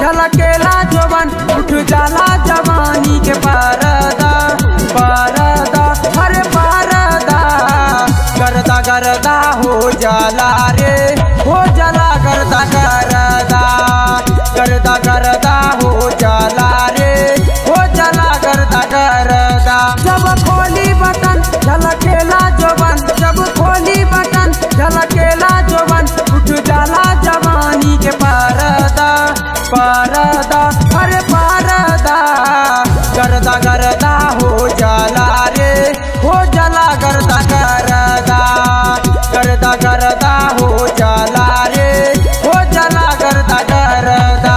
झलकेला जोबन उठ जाला जवानी के परदा परदा अरे परदा करदा करदा हो जाला रे हो जाला करदा करदा करदा करदा हो जाला रे हो जाला करदा करदा जब खोली बटन झलकेला जोबन जब खोली बटन झलकेला जोबन उठ जाला जवानी के परदा परदा अरे परदा करदा करदा हो जाला रे हो जाला करदा करदा करदा करदा हो जाला रे हो जाला करदा करदा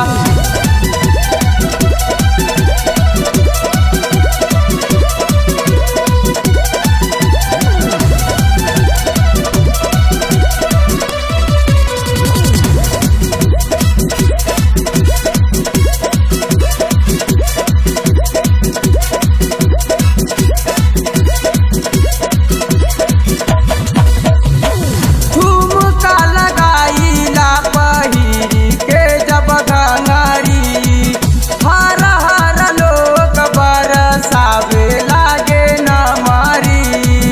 ठुमका लगाईला पहिरी के जब घंगरी हर हर लोग बरसावे लागे न मारी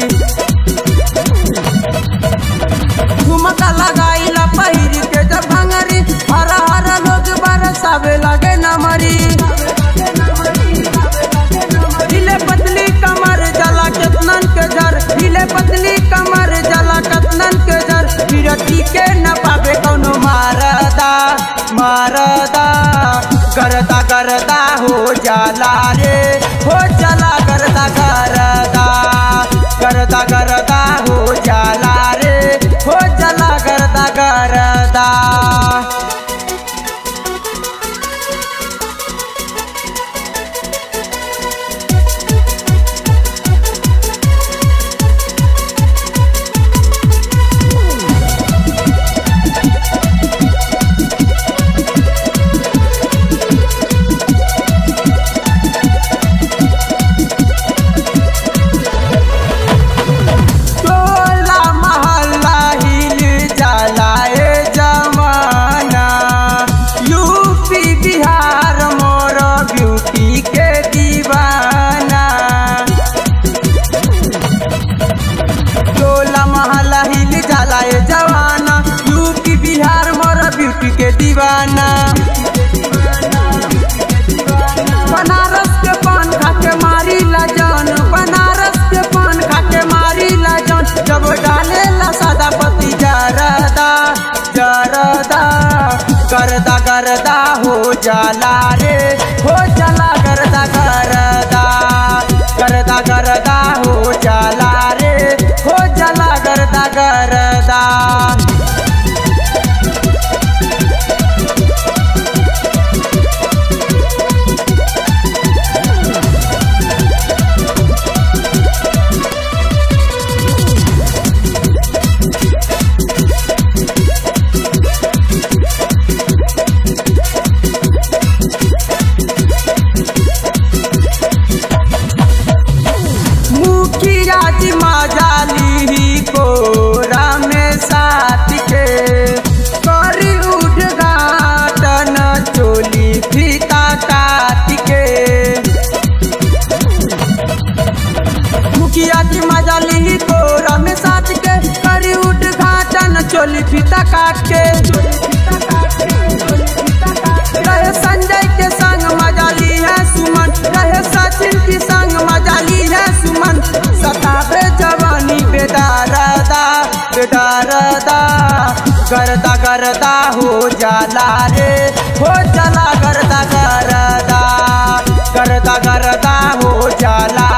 ठुमका लगाईला पहिरी के जब घंगरी हर हर लोग बरसावे लागे न मरी हिले पतली कमर जला केतनन के जर हिले पतली कमर जला केतनन के जर विरती के न पावे कौनो मारदा मारदा करदा करदा हो जाला रे हो जाला करदा करदा करदा करदा हो जाला रे हो जाला करदा करदा टोला महल्ला हिल जाला ए जमाना यूपी बिहार मोर ब्यूटी के दीवाना टोला महल्ला हिल जाला ए जवाना यूपी बिहार मोर ब्यूटी के दीवाना बनारस के पान खाके मारी ला जान बनारस के पान खाके मारी ला जान जब डाले ला सादा पति जरदा जरदा करदा करदा हो जाला रे हो जाला करदा करदा करदा करदा हो जाला रे हो जाला करदा करदा मुखिया जी मजाली ही कोरा में साथ के करी उद्घाटन चोली फीता काट के मुखिया जी मजाली ही कोरा में साथ के करी उद्घाटन चोली फीता काट के रहे संजय के संग मजाली है सुमन रहे सचिन की संग मजाली है सुमन सतावे जवानी बेदारदा बेदारदा करदा करदा हो जाला रे हो जाला करदा करदा करदा करदा हो जाला